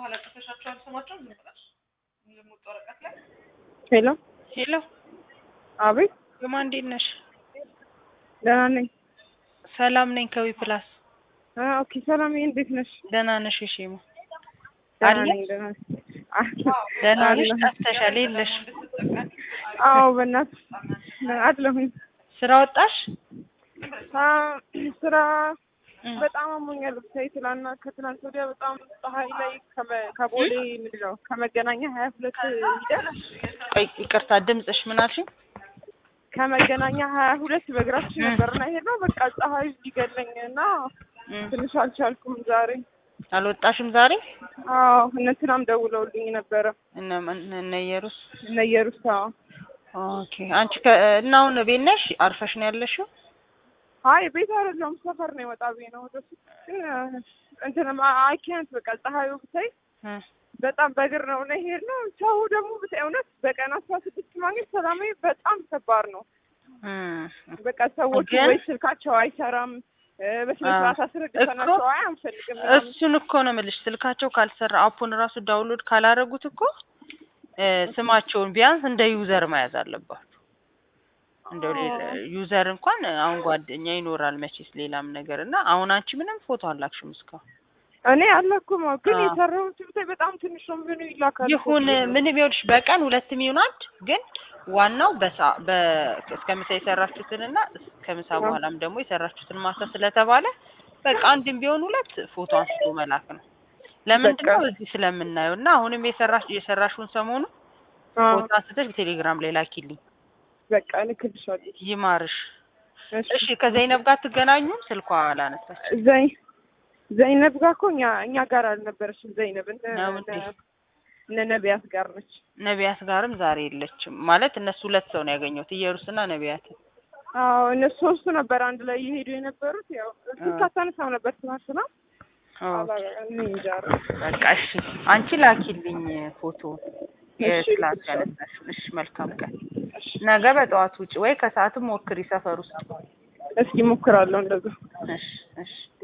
በኋላ ጽፈሻቸዋል ስማቸውን ዝም ብለሽ ልሙጥ ወረቀት ላይ ሄሎ ሄሎ አቤት ግማ እንዴት ነሽ? ደህና ነኝ ሰላም ነኝ ከዊ ፕላስ አ ኦኬ ሰላም እንዴት ነሽ ደህና ነሽ? እሺ ማ ደህና አለሽ? ነኝ ደህና ነኝ አ- ደህና ነሽ? አለሁ። ጠፍተሻል የለሽ? አዎ በእናትሽ አለሁኝ ስራ ወጣሽ? አ ስራ እም። በጣም አሞኛል ብታይ ትላንትና ከትላንት ወዲያ በጣም ፀሐይ ላይ ከመ- ከቦሌ ምንድን ነው ከመገናኛ ሀያ ሁለት ሂደን ቆይ ይቅርታ ድምፅሽ ምን አልሽኝ? ከመገናኛ ሀያ ሁለት በእግራችን እም። ነበርና ሄድነው በቃ ፀሐዩ ሊገለኝ እና እም። ትንሽ አልቻልኩም ዛሬ አልወጣሽም ዛሬ? አዎ እነ እንትናም ደውለውልኝ ነበረ እነ እነ ኢየሩስ እነ ኢየሩስ አዎ ኦኬ አንቺ ከ እና አሁን ቤት ነሽ? አርፈሽ ነው ያለሽው? አይ ቤት አይደለሁም ሰፈር ነው የወጣ ብዬ ነው ወደ ሱቅ ግን እንትን አይ ካንት በቃ ፀሐዩ ብታይ እ በጣም በእግር ነው እና ይሄድ ነው ሰው ደግሞ ብታይ እውነት በቀን አስራ ስድስት ማግኘት ሰላማዊ በጣም ከባድ ነው እም። በቃ ሰዎቹ ግን- ወይ ስልካቸው አይሰራም እ በስነ ስርዓት አስረድተናቸው አይ አንፈልግም ምናምን። እሱን እኮ ነው የምልሽ። ስልካቸው ካልሰራ አፑን ራሱ ዳውንሎድ ካላረጉት እኮ እ ስማቸውን ቢያንስ እንደ ዩዘር መያዝ አለባቸው። እንደው ሌላ ዩዘር እንኳን አሁን ጓደኛ ይኖራል መቼስ ሌላም ነገር እና አሁን አንቺ ምንም ፎቶ አላክሽም እስካሁን። እኔ አላኩም ግን አዎ። የሰራሁት ብታይ በጣም ትንሽ ነው ምኑ ይላካል ይሁን ምንም ይኸውልሽ በቀን ሁለትም ይሁን አንድ ግን ዋናው በሳ በ እስከ ምሳ የሰራችሁትንና ከምሳ በኋላም ደግሞ የሰራችሁትን ማታ ስለተባለ በቃ አንድም ቢሆን ሁለት ፎቶ አንስቶ መላክ ነው። ለምንድን ነው በቃ። እዚህ ስለምናየው እና አሁንም የሰራሽ የሰራሽውን ሰሞኑ አዎ፣ ፎቶ አንስተሽ በቴሌግራም ላይ ላኪልኝ። በቃ እልክልሻለሁ ይማርሽ። እሺ እሺ ከዘይነብ ጋር ትገናኙም? ስልኳ አላነሳች። ዘይ ዘይነብ ጋር እኮ እኛ እኛ ጋር አልነበረችም ዘይነብ እነ ነው እንዴ? እነ ነቢያት ጋር ነች ነቢያት ጋርም ዛሬ የለችም። ማለት እነሱ ሁለት ሰው ነው ያገኘሁት ኢየሩስና ነቢያት። አዎ እነሱ ሶስቱ ነበር አንድ ላይ እየሄዱ የነበሩት ያው ስልክ አታነሳም ነበር ትናንትና ኦኬ እኔ እንጃ በቃ እሺ፣ አንቺ ላኪልኝ ፎቶ እሺ፣ የክላስ እልክልሻለሁ። ያነሳሽውን። እሺ መልካም ቀን። ነገ በጠዋት ውጭ ወይ ከሰዓትም ሞክሪ ሰፈር ውስጥ። እስኪ ሞክራለሁ እንደዛ እሺ እሺ